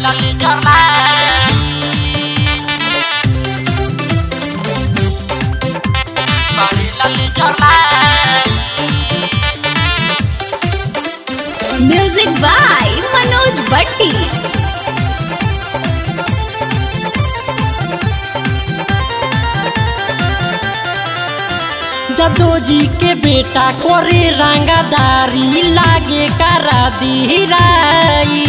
Barilla Lejarline Barilla Lejarline music by Manoj Bhatti जदो जी के बेटा करे रंगदारी लागे करा दी राई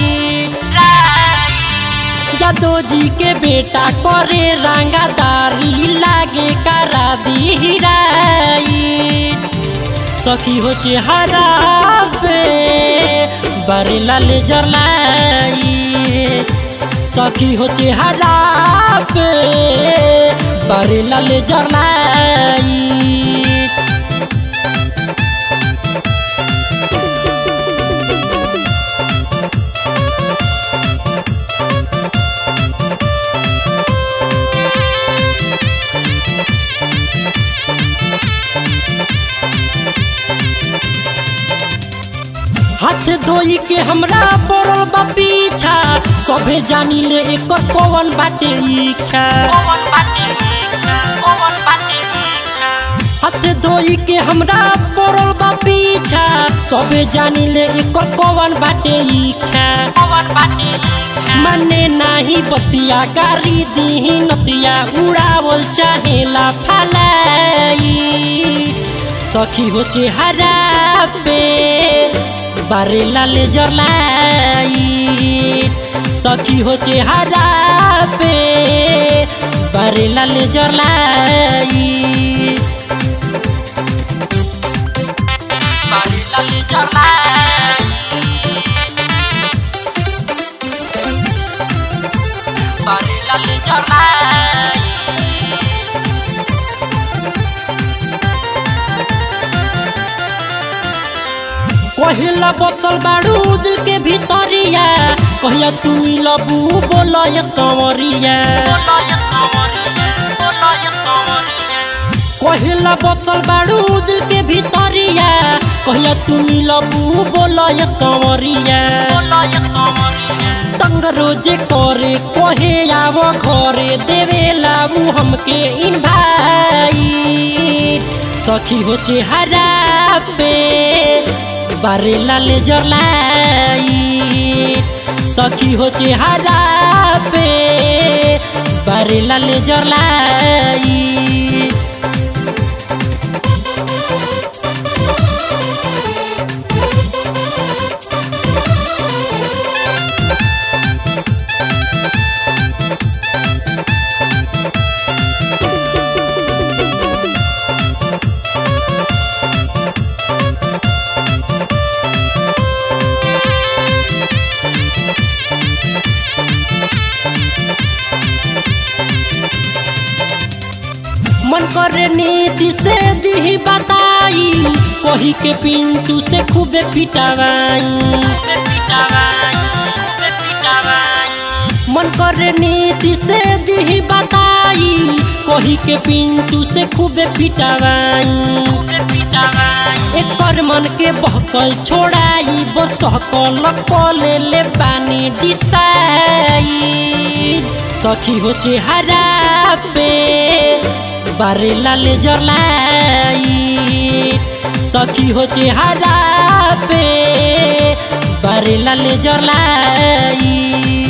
जदो जी के बेटा करे रंगदारी लागे करा दी राई सखी हो चेहरा पे बरे लाले जरलाई सखी हो चेहरा पे बरे लाले जरलाई हाथ धोई के हमरा पड़ल बा पीछा सभे जानी ले एकर कौन बाटे इच्छा कौन बाटे इच्छा कौन बाटे इच्छा हाथ धोई के हमरा पड़ल बा पीछा सभे जानी ले एकर कौन बाटे इच्छा कौन बाटे इच्छा मने नाही बतिया गारी दी नतिया उड़ावल चाहेला फलाई सखी हो चेहरा पे बारे लाले जरलाई सखी हो चेहरा पे बारे लाले जरलाई बारे लाले जरलाई बारे लाले जरलाई कहिला बोतल बाड़ू दिल के भीतरिया कहिया तू लबू बोलो ये कंवरिया कहिला बोतल बाड़ू दिल के भीतरिया कहिया तू लबू बोलो ये कंवरिया तंग रोजे करे कहे आवो घरे देवे लाबू हमके इन भाई सखी हो चेहरा पे बारे लाले जरलाई सखी हो चेहरा पे बारे लाले जरलाई मन करे नीति से दी बताई कही के पिंटू से खूबे पिटावाई मन करे नीति से दी बताई कही के पिंटू से खूबे पिटावाई एक पर मन के बहकल छोड़ाई बसकल कले ले बानी डिसाई सखी हो चेहरा पे बारे लाले जरलाई सखी हो चेहरा पे बारे लाले जरलाई